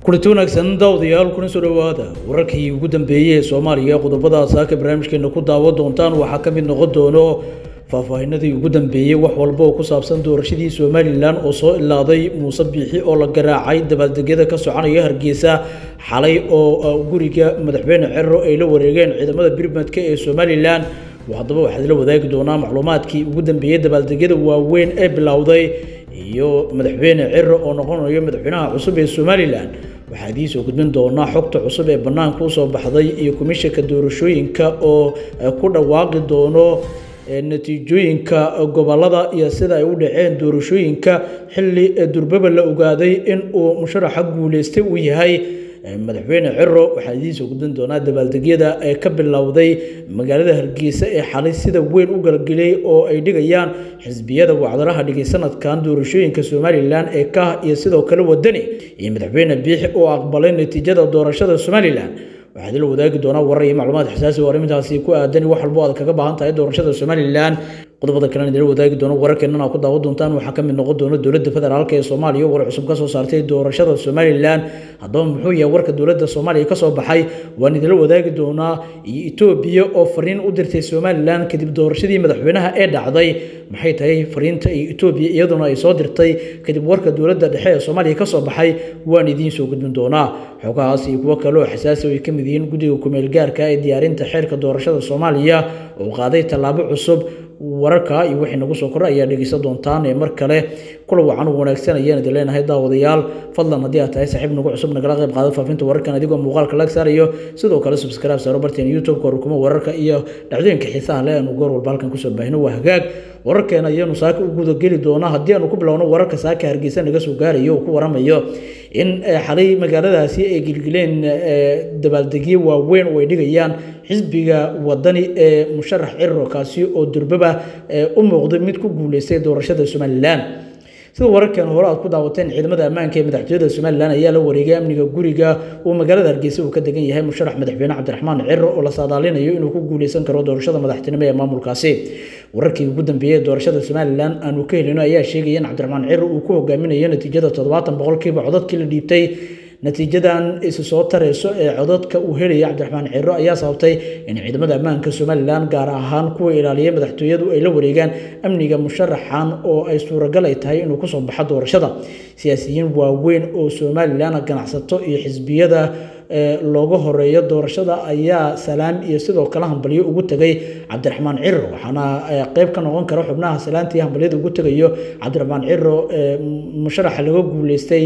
kulanti wanaagsan daawadayaal kuna soo dhowaada wararkii ugu dambeeyey ee soomaaliya qodobada saaka barnaamijkeena ku daawo doontaan waxaa ka mid noqon doono faahfaahinadii ugu dambeeyey wax walba oo ku saabsan doorashadii somalilan oo soo ilaaday muuse biixi oo la garaacay dabaaldegyada ka soconaya hargeysa xalay oo guriga madaxweyne cero ay la wareegeen ciidamada birmadka ee somalilan haddaba waxaad la wadaagi doonaa macluumaadkii ugu dambeeyey dabaaldegyada waaweyn ee bilowday iyo madaxweyne cero oo noqonayo madaxweynaha cusub ee somalilan waxaa idiin soo gudbin doonaa xogta cusub ee bannaanka usoo baxday iyo komishanka doorashooyinka oo ku dhawaaqi doono natiijooyinka gobolada iyo sida ay u dhaceen doorashooyinka xilli durbaba la ogaaday in uu musharaxa guuleystay uu yahay madaxweyne cero waxaa idiin soo gudbin doonaa dabaaldegyada ee ka bilowday magaalada hargeysa ee xalay sida weyn u galgeliyey oo ay dhigayaan xisbiyada wacdaraha dhigay sanadkan doorashooyinka somalilan ee kah iyo sidoo kale wadani iyo madaxweyne biixi oo aqbalay natiijada doorashada somalilan waxaad la wadaagi doonaa warar iyo macluumaad xasaasi oo arrintaasi ku aadan wax walbo aad kaga baahan tahay doorashada somalilan qodobada kalena idinla wadaagi doono wararkeenana ku daawo doontaan waxaa ka mid noqon doona dowladda federaalk ee soomaaliya war cusub ka soo saartay doorashada somalilan haddaba muxuu yahay warka dowladda soomaaliya ka soo baxay waan idinla wadaagi doonaa iyo etoobiya oo fariin u dirtay somalilan kadib doorashadii madaxweynaha ee dhacday maxay tahay fariinta iyo etoobiya iyaduna ay soo dirtay kadib warka dowladda dhexe ee soomaaliya ka soo baxay waan idiin soo gudbin doonaa xogahaas iyo kuwo kale oo xasaasi ay ka mid yihiin guddiga kumeel gaarka ee diyaarinta xeerka doorashada soomaaliya oo qaaday tallaabo cusub wararka iyo wixii nagu soo kora ayaa dhegeysan doontaan ee mar kale kula wacan u wanaagsan ayaan idin leenahay daawadayaal fadlan haddii aad tahay saaxiib nagu cusub nagala qayb qaada faafinta wararkan adigoo muuqaalka lag saarayo sidoo kale subscribe saaro barteen youtube-ka rukumo wararka iyo dhacdooyinka xiisaha leh aanu goor walba halkan kusoo baahino waa hagaag wararkeena ayaanu saaka u gudageli doonaa haddii aanu ku bilowno wararka saaka hargeysa naga soo gaarayo oo ku waramayo in xalay magaaladaasi ay gilgileen dabaaldegyo waaweyn oo ay dhigayaan xisbiga wadani ee musharax ciro kaasi oo durbaba u muuqday mid ku guuleystay doorashada somalilan sida wararkan hore aad ku daawateen ciidamada ammaanka ee madaxtooyada somalilan ayaa la wareegay amniga guriga uu magaalada hargeysa uu ka degan yahay musharax madaxweyne cabdiraxmaan ciro oo la saadaalinayo inuu ku guuleysan karo doorashada madaxtinimo ee maamulkaasi wararkii ugu dambeeyey ee doorashada somalilan aanu ka helino ayaa sheegaya in cabdiraxmaan ciro uu ku hogaaminayo natiijada toddobaatan boqolkiiba codadkii la dhiibtay natiijadan isu soo tareyso ee codadka uu helaya cabdiraxmaan ciro ayaa sababtay in ciidamada ammaanka somalilan gaar ahaan kuwa ilaaliyay madaxtooyadu ay la wareegaan amniga musharaxan oo ay suuragal ay tahay inuu kusoo baxo doorashada siyaasiyiin waaweyn oo somalilan ganacsato iyo xisbiyada looga horeeyo doorashada ayaa salaan iyo sidoo kale hambalyo ugu tegay cabdiraxmaan ciro waxaana qeyb ka noqon kara xubnaha salaantii hambalyada ugu tegayo cabdiraxmaan ciro musharaxa laga guuleystay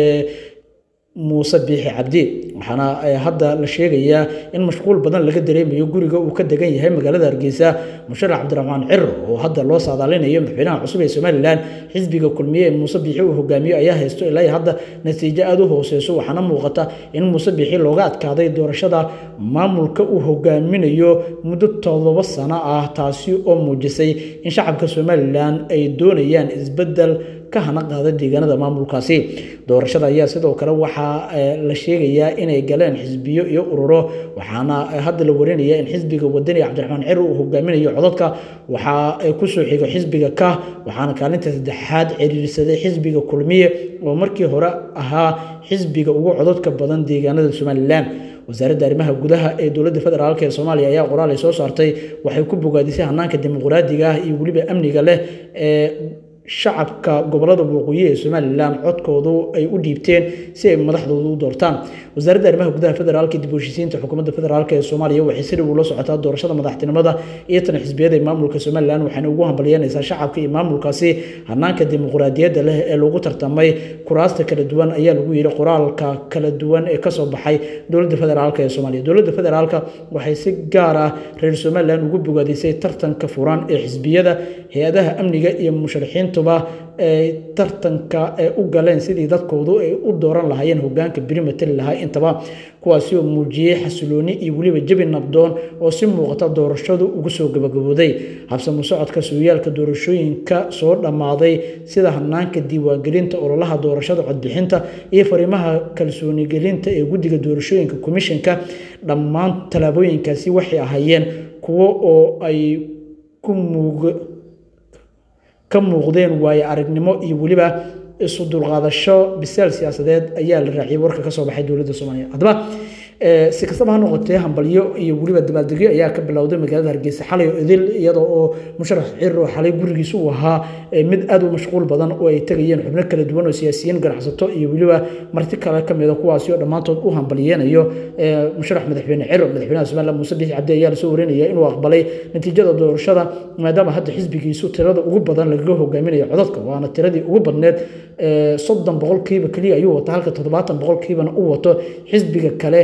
muuse biixi cabdi waxaana hadda la sheegayaa in mashquul badan laga dareemayo guriga uu ka degan yahay magaalada hargeysa musharax cabdiraxmaan ciro oo hadda loo saadaalinayo madaxweynaha cusub ee somalilan xisbiga kulmiye ee muuse biixi uu hogaamiyo ayaa haysto ilaa hadda natiijo aada u hooseyso waxaana muuqata in muuse biixi looga adkaaday doorashada maamulka uu hogaaminayo muddo todoba sano ah taasi oo muujisay in shacabka somalilan ay doonayaan isbedel ka hana qaada deegaanada maamulkaasi doorashada ayaa sidoo kale waxaa la sheegayaa inay galeen xisbiyo iyo ururo waxaana hadda la warinaya in xisbiga wadani cabdiraxmaan ciro uu hogaaminayo codadka waxaa kusoo xigo xisbiga kah waxaana kaalinta saddexaad ciriirsaday xisbiga kulmiye oo markii hore ahaa xisbiga ugu codadka badan deegaanada somalilan wasaaradda arrimaha gudaha ee dowladda federaalk ee soomaaliya ayaa qoraal ay soo saartay waxay ku bogaadisay hanaanka dimuqraadiga ah iyo weliba amniga leh ee shacabka gobolada waqooyi ee somalilan codkoodu ay u dhiibteen si ay madaxdooda u doortaan wasaaradda arrimaha gudaha federaalka dib u heshiisiinta xukuumadda federaalk ee soomaaliya waxay si dhow ula socotaa doorashada madaxtinimada iyo tan xisbiyada ee maamulka somalilan waxaana ugu hambalyanaysaa shacabka iyo maamulkaasi hanaanka dimuqraadiyadda leh ee lagu tartamay kuraasta kala duwan ayaa lagu yidhi qoraalka kala duwan ee kasoo baxay dowladda federaalk ee soomaaliya dowladda federaalka waxay si gaar ah reer somalilan ugu bogaadisay tartanka furan ee xisbiyada hay-adaha amniga iyo musharaxiinta tuba ay tartanka ay u galeen sidii dadkoodu ay u dooran lahaayeen hogaanka beri matali lahaa intaba kuwaasi oo muujiyey xasilooni iyo weliba jabi nabdoon oo si muuqata doorashadu ugu soo gabagabooday habsamo socodka sooyaalka doorashooyinka soo dhammaaday sida hanaanka diiwaangelinta ololaha doorashada codbixinta iyo fariimaha kalsoonigelinta ee guddiga doorashooyinka komishanka dhammaan tallaabooyinkaasi waxay ahaayeen kuwo oo ay ku muug ka muuqdeen waayo aragnimo iyo weliba isu dulqaadasho bisaal siyaasadeed ayaa la raaciyay warka ka soo baxay dowladda soomaaliya haddaba si kastaba ha noqotee hambalyo iyo weliba dabaaldegyo ayaa ka bilowday magaalada hargeysa xalay oo idil iyadoo oo musharax cirir oo xalay gurigiisa uu ahaa mid aad u mashquul badan oo ay tegayeen xubno kala duwan oo siyaasiyiin ganacsato iyo weliba marti kale ka mida kuwaasi oo dhammaantood u hambalyeenayo musharax madaxweyne ciro madaxweynaha somaliland muuse bixi cabdi ayaa lasoo warinaya inuu aqbalay natiijada doorashada maadaama hadda xisbigiisu tirada ugu badan lagaga hogaaminayo codadka waana tiradii ugu badneed soddon boqolkiiba keliya ayuu wata halka toddobaatan boqolkiibana u wato xisbiga kale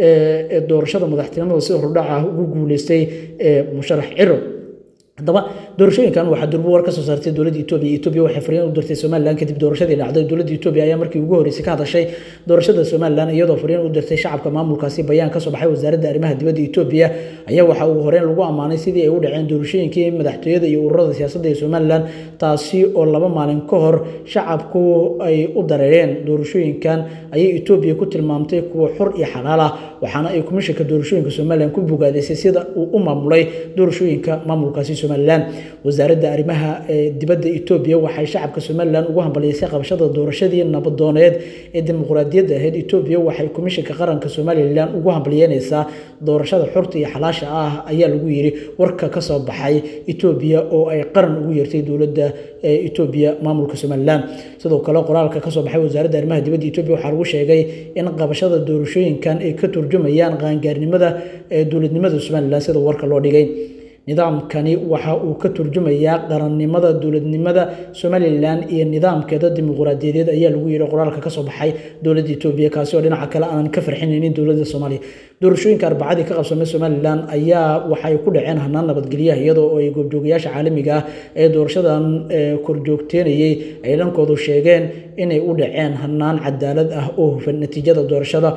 ee doorashada madaxtinimada sida hordhaca ah ugu guuleystay musharax ciro haddaba doorashooyinkan waxaa durbo war ka soo saartay dowladda etoobiya etoobiya waxay fariin u dirtay somaliland kadib doorashadii dhacday dowladda etoobiya ayaa markii ugu horreysay ka hadashay doorashada somaliland iyadoo fariin u dirtay shacabka maamulkaasi bayaan ka soo baxay wasaaradda arrimaha dibadda etoobiya ayaa waxaa ugu horreyn lagu ammaanay sidii ay u dhaceen doorashooyinkii madaxtooyada iyo ururada siyaasadda ee somaliland taasi oo laba maalin ka hor shacabku ay u dareereen doorashooyinkan ayay etoobiya ku tilmaamtay kuwa xor iyo xalaal ah waxaana ay komishanka doorashooyinka somaliland ku bogaadisay sida uu u maamulay doorashooyinka maamulkaasi somaliland wasaaradda arrimaha dibadda etoobiya waxay shacabka somaliland ugu hambaliyeysay qabashada doorashadii nabadooneed ee dimuqraadiyadda ahayd etoobiya waxay komishanka qaranka somalilan ugu hambalyeynaysaa doorashada xorta iyo xalaasha ah ayaa lagu yiri warka ka soo baxay etoobiya oo ay qaran ugu yeertay dowladda etoobiya maamulka somaliland sidoo kale qoraalka kasoo baxay wasaaradda arrimaha dibadda etoobiya waxaa lagu sheegay in qabashada doorashooyinkan ay ka turjumayaan qaangaarnimada dowladnimada somaliland sida warka loo dhigay nidaamkani waxa uu ka turjumayaa qarannimada dowladnimada somalilan iyo nidaamkeeda dimuqraadiyadeed ayaa lagu yiri qoraalka kasoo baxay dowladda etoobiya kaasi oo dhinaca kale aanan ka farxinaynin dowladda soomaaliya doorashooyinka arbacadii ka qabsamay somalilan ayaa waxay ku dhaceen hanaan nabadgelyaha iyadoo ay goobjoogayaasha caalamiga ah ee doorashadan korjoogteenayay ay dhankoodu sheegeen inay u dhaceen hanaan cadaalad ah oo hufan natiijada doorashada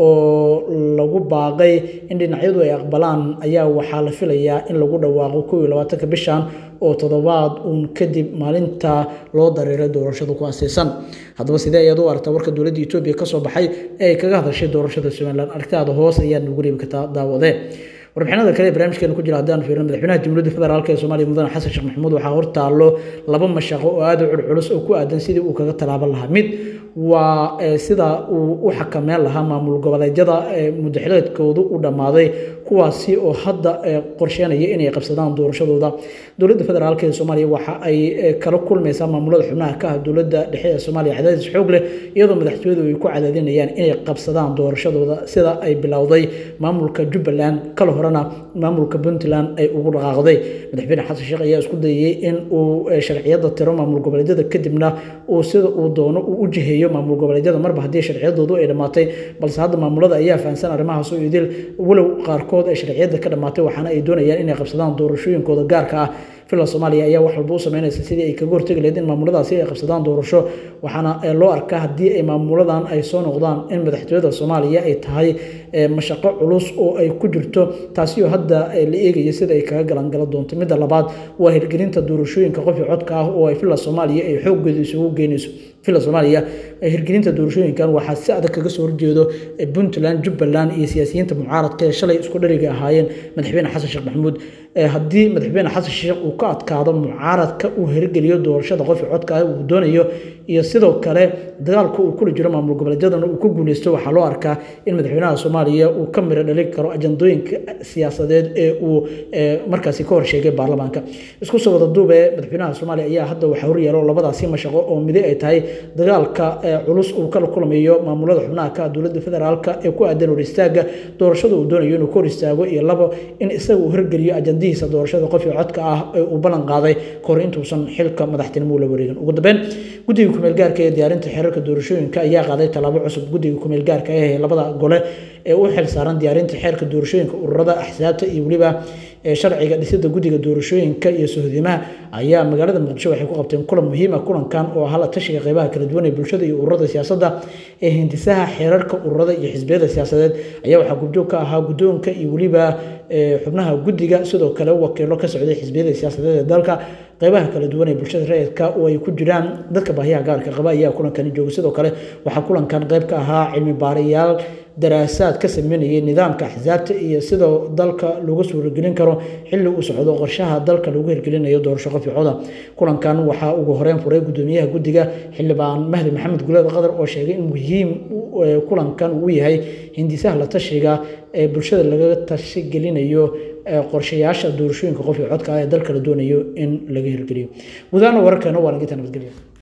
oo lagu baaqay in dhinacyadu ay aqbalaan ayaa waxaa la filayaa in lagu dhawaaqo kow iyo labaatanka bishan oo toddobaad uun kadib maalinta loo dareeray doorashada ku aseysan haddaba sidee ayaad u aragtaa warka dowladda etoobiya kasoo baxay ee ay kaga hadashay doorashada somaliland aragtaada hoos ayaad nagu reebi kartaa daawadee warbixinada kale ee barnaamijkeena ku jira haddaan fiirino madaxweynaha jamhuuriyadda federaalk ee soomaaliya mudane xasan sheekh maxamuud waxaa hortaallo laba mashaqo oo aada u culculus oo ku aadan sidii uu kaga tallaaban lahaa mid waa sida uu u xakameyn lahaa maamul goboleedyada muddaxileedkoodu u dhammaaday kuwaasi oo hadda qorsheynaya inay qabsadaan doorashadooda dowladda federaalk ee soomaaliya waxa ay kala kulmaysaa maamulada xubnaha ka ah dowladda dhexe ee soomaaliya cadaadis xoog leh iyadoo madaxtooyadu ay ku cadaadinayaan inay qabsadaan doorashadooda sida ay bilowday maamulka jubbaland kala horena maamulka puntland ay ugu dhaqaaqday madaxweyne xasan sheekh ayaa isku dayay in uu sharciyada tiro maamul goboleedyada kadibna uu sida uu doono uu u jiheeyo maamul goboleedyada marba haddii sharciyadoodu ay dhammaatay balse hadda maamulada ayaa fahamsan arrimahaas oo idil walow qaarkood ay sharciyada ka dhammaatay waxaana ay doonayaan inay qabsadaan doorashooyinkooda gaarka ah filan soomaaliya ayaa wax walba u sameynaysa sidii ay kaga hortegi lahayd in maamuladaasi ay qabsadaan doorasho waxaana loo arkaa haddii ay maamuladan ay soo noqdaan in madaxtooyada soomaaliya ay tahay mashaqo culus oo ay ku jirto taasi oo hadda la eegaya sida ay kaga galangala doonto midda labaad waa hirgelinta doorashooyinka qofii codka ah oo ay filan soomaaliya ay xooggeeda isugu geynayso filan soomaaliya hirgelinta doorashooyinkan waxaa si adag kaga soo horjeedo puntland jubbaland iyo siyaasiyiinta mucaaradka ee shalay isku dhariga ahaayeen madaxweyne xasan sheekh maxamuud haddii madaxweyne xasan sheekh uu ka adkaado mucaaradka uu hirgeliyo doorashada qofii codka ah uu doonayo iyo sidoo kale dagaalka uu kula jiro maamul goboleedyadana uu ku guuleysto waxaa loo arkaa in madaxweynaha soomaaliya uu ka miro dhali karo ajandooyinka siyaasadeed ee uu markaasi ka horsheegay baarlamaanka isku soo wada duube madaxweynaha soomaaliya ayaa hadda waxaa horyaalo labadaasi mashaqo oo midi ay tahay dagaalka culus uu kala kulmayo maamulada xubnaha ka dowladda federaalka ee ku aadan hor istaaga doorashada uu doonayo inuu ka hor istaago iyo labo in isaga uu hirgeliyo ajandihiisa doorashada qofii codka ah ee uu ballan qaaday kahor intuusan xilka madaxtinimo la wareegin ugu dambeyn guddiga kumeel gaarka ee diyaarinta xeerarka doorashooyinka ayaa qaaday tallaabo cusub guddiga kumeel gaarka ee labada gole ee u xil saaran diyaarinta xeerka doorashooyinka ururada axsaabta iyo weliba sharciga dhisida guddiga doorashooyinka iyo sohdimaha ayaa magaalada muqdisho waxay ku qabteen kulan muhiim ah kulankan oo ahaa la tashiga qeybaha kala duwan ee bulshada iyo ururada siyaasadda ee hindisaha xeerarka ururada iyo xisbiyada siyaasadeed ayaa waxaa gubjoog ka ahaa guddoonka iyo weliba xubnaha guddiga sidoo kale wakiilo ka socday xisbiyada siyaasadeed ee dalka qeybaha kala duwan ee bulshada rayidka oo ay ku jiraan dadka baahiyaha gaarka qaba ayaa kulankani jooga sidoo kale waxaa kulankan qeyb ka ahaa cilmi baarayaal daraasaad ka sameynayay nidaamka axsaabta iyo sidoo dalka lagu suuragelin karo xilli uu socdo qorshaha dalka lagu hirgelinayo doorasho qoficooda kulankan waxaa ugu horeyn furay gudoomiyaha guddiga xildhibaan mahdi maxamed guleed qadar oo sheegay in muhiim kulankan uu yahay hindisaha la tashiga ee bulshada laga tashigelinayo qorshayaasha doorashooyinka qof iyo codka ah ee dalka la doonayo in laga hirgeliyo gudaana wararkeena waa naginta nabadgelya